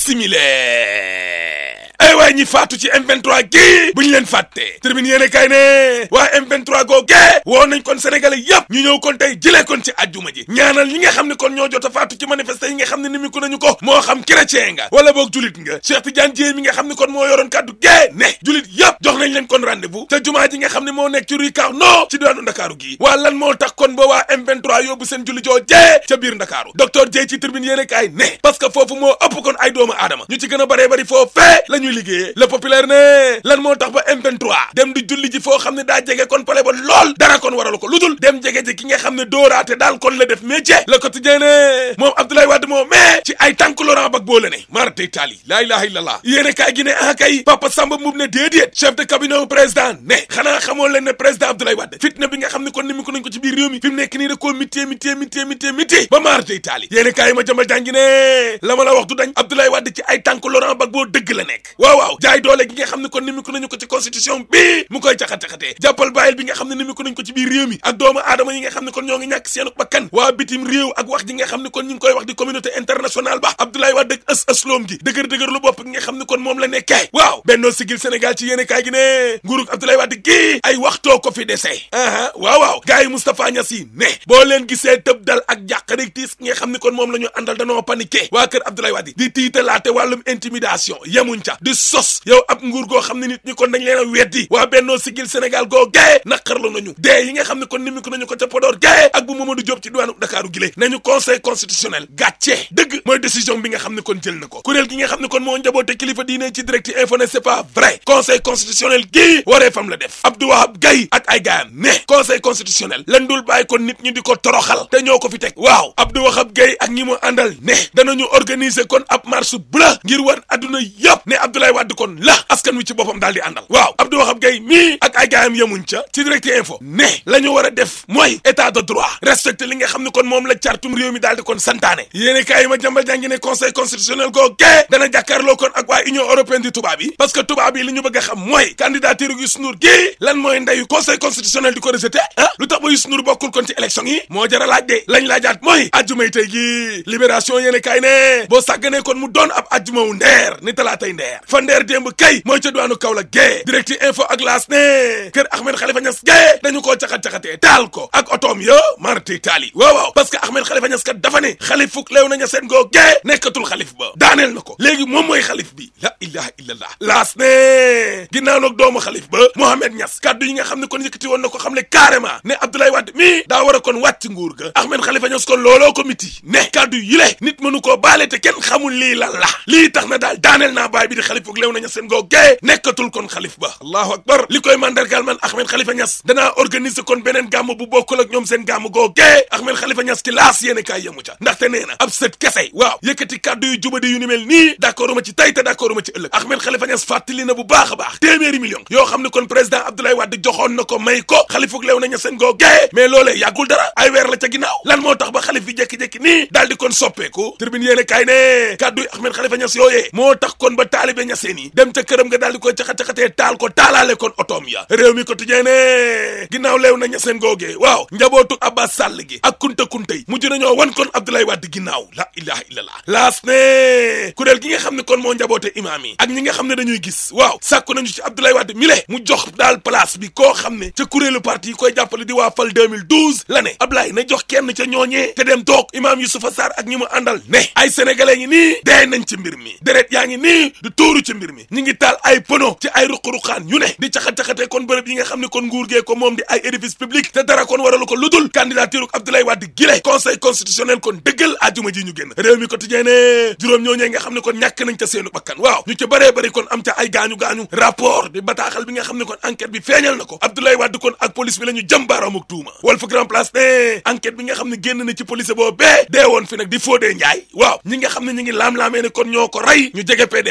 simile ay waay ñi faatu ci M23 gii bu ñu leen fàtte tribune yéene kay ne waa M23 googee woo nañ kon sénégalais yëpp ñu ñëw kon tey jëlee kon ci àjjuma ji ñaanal ñi nga xam ne kon ñoo jot a faatu ci manifester yi nga xam ne ni mi ko nañu ko moo xam chrétien nga wala boog julit nga Cheikh Tidiane Dièye mi nga xam ne kon moo yoroon kàddu gee ne julit yëpp jox nañ leen kon rendez-vous te jumaa ji nga xam ne moo nekk ci rue Carnot ci diwaanu Ndakaaru gii waa lan moo tax kon ba waa M23 yóbbu seen julli joo jee ca biir Ndakaaru docteur Dièye ci tribune yéene kay ne parce que foofu moo ëpp kon ay doomu aadama ñu ci gën a bëree bëri foofee la ñuy liggéeyee le populaire ne lan moo tax ba M23 dem di julli ji foo xam ne daa jege kon pale ba lool dara kon waralu ko lu dul dem jege ji ki nga xam ne dooraate daal kon la def métier le quotidien ne moom Abdoulaye Wade moo mais ci ay tànk Laurent Gbagbo la ne mar day taali laa ilaha illallah yéene kaay gi ne ah kay Papa Samba Mboup ne déedéet chef de cabinet président ne xanaa xamoo leen ne président Abdoulaye Wade fitna bi nga xam ne kon ni mi ko nañ ko ci biir réew mi fi mu nekk nii da koo mittee mittee mittee mittee mittee ba maar day taali yéene kaay ma jëmal jàngi ne la ma la wax du dañ Abdoulaye Wade ci ay tànk Laurent Gbagbo dëgg la nekk waaw waaw jaay doole gi nga xam ne kon ni mi ko nañu ko ci constitution bi mu koy caxat-caxatee jàppal bàyyil bi nga xam ne ni mi ko nañ ko ci biir réew mi ak doomu aadama yi nga xam ne kon ñoo ngi ñàkk seenu bakkan waa bitim réew ak wax ji nga xam ne kon ñu ngi koy wax di communauté internationale ba Abdoulaye Wade ak ës ësloom gi dëgër dëgër lu bopp gi nga xam ne kon moom la nekkee waaw bennoo sigil Sénégal ci yéene kaay gi ne nguurug Abdoulaye Wade gi ay waxtoo ko fi desee aha waaw waaw gars yi Moustapha Niass yi ne boo leen gisee tëb dal ak jàq rek tiis nga xam ne kon moom la ñu àndal danoo paniqué waa kër Abdoulaye Wade di tiitalaate wàllum intimidation yemuñ ca di sos yow ab nguur goo xam ne nit ñi kon dañ leen a weddi waa bennoo sigil Sénégal goo gaye naqarlu nañu dee yi nga xam ne kon ni mi ko nañu ko ca Podor gaye ak bu Mamadou Diop ci diwaanu Dakaaru gile nañu conseil constitutionnel gàcce dëgg mooy décision bi nga xam ne kon jël na ko kuréel gi nga xam ne kon moo njaboote kilifa diine ci direct info ne c'est pas vrai conseil constitutionnel gii waree fam la def Abdou Wahab Gaye ak ay gaayam ne conseil constitutionnel lan dul bàyyi kon nit ñi di ko toroxal te ñoo ko fi teg waaw Abdou Wahab Gaye ak ñi mu àndal ne danañu organiser kon ab marche bleu ngir war adduna yëpp ne Abdoulaye Wade kon la askan wi ci boppam daal di àndal waaw Abdou Wahab Gaye mii ak ay gaayam yemuñ ca ci direct info ne la ñu war a def mooy état de droit respecté li nga xam ne kon moom la cartum réew mi daal di kon santaane yéene kaay ma jàmbal jàngi ne conseil constitutionnel goo gee dana jàkkaarloo kon ak waa union européenne di tubaab yi parce que tubaab yi li ñu bëgg a xam mooy candidature Youssou Ndour gii lan mooy ndeyu conseil constitutionnel di ko rejeté ah lu tax ba Youssou Ndour bokkul kon ci élection yi moo jara laaj de lañ laajaat mooy ajjumay tey gi libération yéene kaay ne boo sàgganee kon mu doon ab ajjuma wu ndeer ni talaatay ndeer fa ndeer démb kay mooy ca duwaanu Kaolack gee direct info ak laas ne kër Ahmed Khalifa Niass gee dañu koo caxat-caxatee taal ko ak otoom yo marti taali waaw waaw parce que Ahmed Khalifa Niass kat dafa ne xalif fuk leew naña seen goo gee nekkatul xalif ba daaneel na ko léegi moom mooy xalif bi la ilaha illallah laas ne ginnaaw nag doomu xalif ba Mohamed Niass kaddu yi nga xam ne kon yëkkati woon na ko xam ne carrément ne Abdoulaye Wade mii daa war a kon wàcc nguur ga Ahmed Khalifa Niass kon looloo ko miti ne kaddu yi le nit mënu koo baale te kenn xamul lii lan la lii tax na daal daaneel naa baay bi di xalif fuk leew naña seen goo gee nekkatul kon xalif ba allahu akbar li koy mandargal man Ahmed Khalifa Niass danaa organiser kon beneen gàmm bu bokkul ak ñoom seen gàmm goo gee Ahmed Khalifa Niass ci laas yéene kaay yemu ca ndaxte nee na ab sët kese waaw yëkkati kàddu yu jubadi yu ni mel nii d'accord ma ci tey te d'accord ma ci ëllëg Ahmed Khalifa Niass fàttali na bu baax a baax téeméeri million yoo xam ne kon président Abdoulaye Wade joxoon na ko may ko xalifuk leew naña seen goo gee mais loolee yàggul dara ay weer la ca ginnaaw lan moo tax ba xalif bi jékki-jékki nii daal di kon soppeeku tribune yéene kaay ne kàddu yi Ahmed Khalifa Niass yooyee moo tax kon ba taalibe ñaseen yi dem ca këram nga daal di koy caxat-caxatee taal ko taalaale kon otoom ya réew mi quotidien ne ginnaaw leew na ñaseen googee waaw njabootu Abbas Sall gi ak kunta kunta yi mujj nañoo wan kon Abdoulaye Wade ginnaaw la ilaha illallah laas ne kuréel gi nga xam ne kon moo njaboote imaam yi ak ñi nga xam ne dañuy gis waaw sàkku nañu ci Abdoulaye Wade mi le mu jox daal place bi koo xam ne ca kuréelu parti yi koy jàppale di waa fal 2012 la ne Abdoulaye na jox kenn ca ñooñee te dem toog imaam Youssoufa Sarr ak ñi mu àndal ne ay sénégalais ngi nii dee nañ ci mbir mi deret yaa ngi nii du tuuru ci mbir mi ñi ngi taal ay pono ci ay ruq-ruqaan yu ne di caxat-caxatee kon bërëb yi nga xam ne kon nguur gee ko moom di ay édifice public te dara kon waralu ko ludul candidature Abdoulaye Wade gile conseil constitutionnel kon dëggal ajuma ji ñu génn réew mi quotidien ne juróom ñooñee nga xam ne kon ñàkk nañ ca seenu bakkan waaw ñu ci bëree bëri kon am ca ay gaañu-gaañu rapport di bataaxal bi nga xam ne kon enquête bi feeñal na ko Abdoulaye Wade kon ak police bi la ñu jëm baaraam ak tuuma Walf Grand Place ne enquête bi nga xam ne génn na ci police boo bee dee woon fi nag di Fodé Ndiaye waaw ñi nga xam ne ñi ngi laam-laamee ne kon ñoo ko rey ñu jege PDS lañ la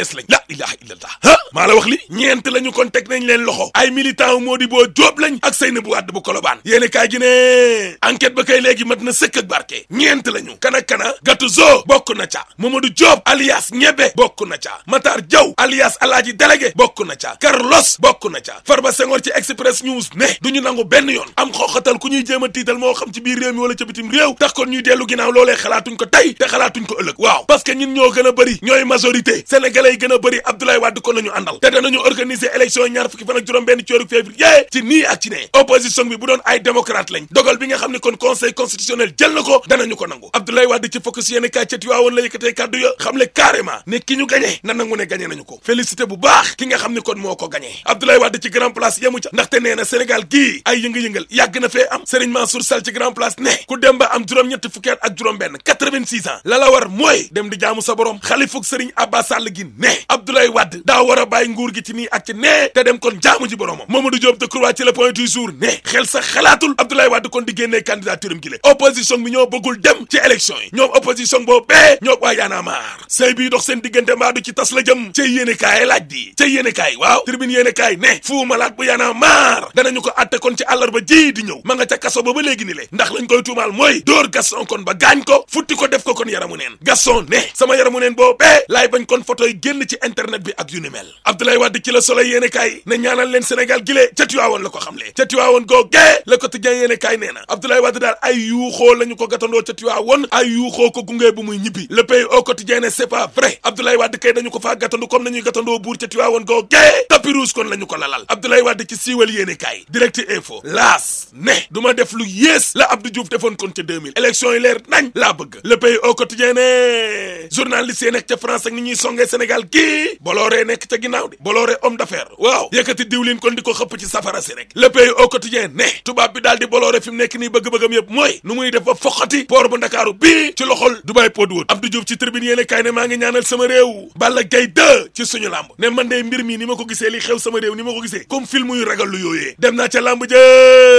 ilaha illallah ah maa la wax li ñeent la ñu kon teg nañ leen loxo ay militant wu Modibo Diop lañ ak Seynabou Wade bu Colobane yéeni kaay gi ne enquête ba kay léegi mat na sëkk ak barke ñeent la ñu kana kana Gatouzo bokk na ca Mamadou Diop alias ñebe bokk na ca Matar Diaw alias Alaaji délégué bokk na ca Carlos bokk na ca Farba Senghor ci Express News ne du ñu nangu benn yoon am xooxatal ku ñuy jéem a tiital moo xam ci biir réew mi wala ca bitim réew tax kon ñuy dellu ginnaaw loolee xalaatuñ ko tey te xalaatuñ ko ëllëg waaw parce que ñun ñoo gën a bëri ñooy majorité sénégalais yi gën a bëri Abdoulaye Wade kon lañu àndal te danañu organiser élection ñaar fukki fan ak juróom benn ci weeru février ci nii ak ci ne opposition bi bu doon ay démocrate lañ dogal bi nga xam ne kon conseil constitutionnel jël na ko danañu ko nangu Abdoulaye Wade ci focus yéene kaay ca Tiwaawoon la yëkkatee kàddu ya xam le carrément ne ki ñu gagné na nangu ne gagné nañu ko félicité bu baax ki nga xam ne kon moo ko gagné Abdoulaye Wade ci grand place yemu ca ndaxte nee na Sénégal gii ay yënga-yëngal yàgg na fee am Serigne Mansour Sall ci grand place ne ku dem ba am juróom-ñetti fukki at ak juróom benn 86 ans la la war mooy dem di jaamu sa borom xalifuk Serigne Abba Sall gi ne Abdoulaye Wade daa war a bàyyi nguur gi ci nii ak ci nee te dem kon jaamu ji boromam Mamadou Diop Decroix ci le point du jour ne xel sax xalaatul Abdoulaye Wade kon di génnee candidature am gi le opposition bi ñoo bëggul dem ci élection yi ñoom opposition boobu bee ñoo waa yaana maar sëy bii dox seen diggante mbaa du ci tas la jëm ca yéene kaay laaj di ca yéene kaay waaw tribune yéene kaay ne fu malaat bu yaana maar danañu ko atte kon ci àllarba ji di ñëw ma nga ca kaso ba ba léegi ni le ndax lañ koy tuumaal mooy dóor Gaston kon ba gaañ ko futti ko def ko kon yaramu neen Gaston ne sama yaramu neen boobu bee laay bañ kon photo yi génn ci internet bi ak yu ni mel Abdoulaye Wade ci la Soleil yéene kaay ne ñaanal leen Sénégal gile ca Tiwaawoon la ko xamle ca Tiwaawoon googee Le Quotidien yéene kaay nee na Abdoulaye Wade daal ay yuuxoo la ñu ko gatandoo ca Tiwaawoon ay yuuxoo ko gungee bu muy ñibbi Le Pays au quotidien ne c'est pas vrai Abdoulaye Wade kay dañu ko faa gatandu comme nañuy gatandoo buur ca Tiwaawoon googee tapis rouge kon la ñu ko lalal Abdoulaye Wade ci siiwal yéene kaay direct info laas ne du ma def lu yées la Abdou Diouf defoon kon ca 2000 élection yi leer nañ laa bëgg Le Pays au quotidien ne journaliste yi nekk ca France ak ni ñuy songee Sénégal kii Bolloré nekk ca ginnaaw di Bolloré homme d'affaires waaw yëkkati diwlin kon di ko xëpp ci safara si rek Le Pays au quotidien ne tubaab bi daal di Bolloré fi mu nekk nii bëgg-bëggam yëpp mooy nu muy def ba foqati port bu Ndakaaru bii ci loxol Dubai Port World Abdou Diouf ci tribune yéene kaay ne maa ngi ñaanal sama réew Balla Gaye 2 ci suñu làmb ne man de mbir mi ni ma ko gisee li xew sama réew ni ma ko gisee comme film yu ragal lu yooyee dem naa ca làmb ja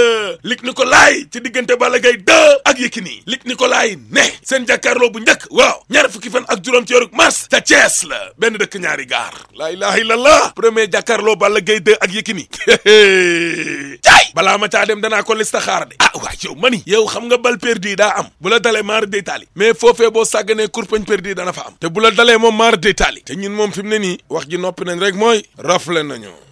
Luc Nicolaï ci diggante Balla Gaye 2 ak Yékini Luc Nicolaï ne seen jàkkaarloo bu njëkk waaw ñaar fukki fan ak juróom ci weeru mars ca Thiès la benn dëkk ñaari gaar laa ilaha illallah premier jàkkaarloo Balla Gaye 2 ak Yékini jaay balaa ma caa dem danaa ko listaxaar de ah waa yow mani yow xam nga bal perdu daa am bu la dalee maar day taali mais foofee boo sàgganee kurpañ perdu dana fa am te bu la dalee moom maar day taali te ñun moom fi mu ne nii wax ji noppi nañ rek mooy rafle nañu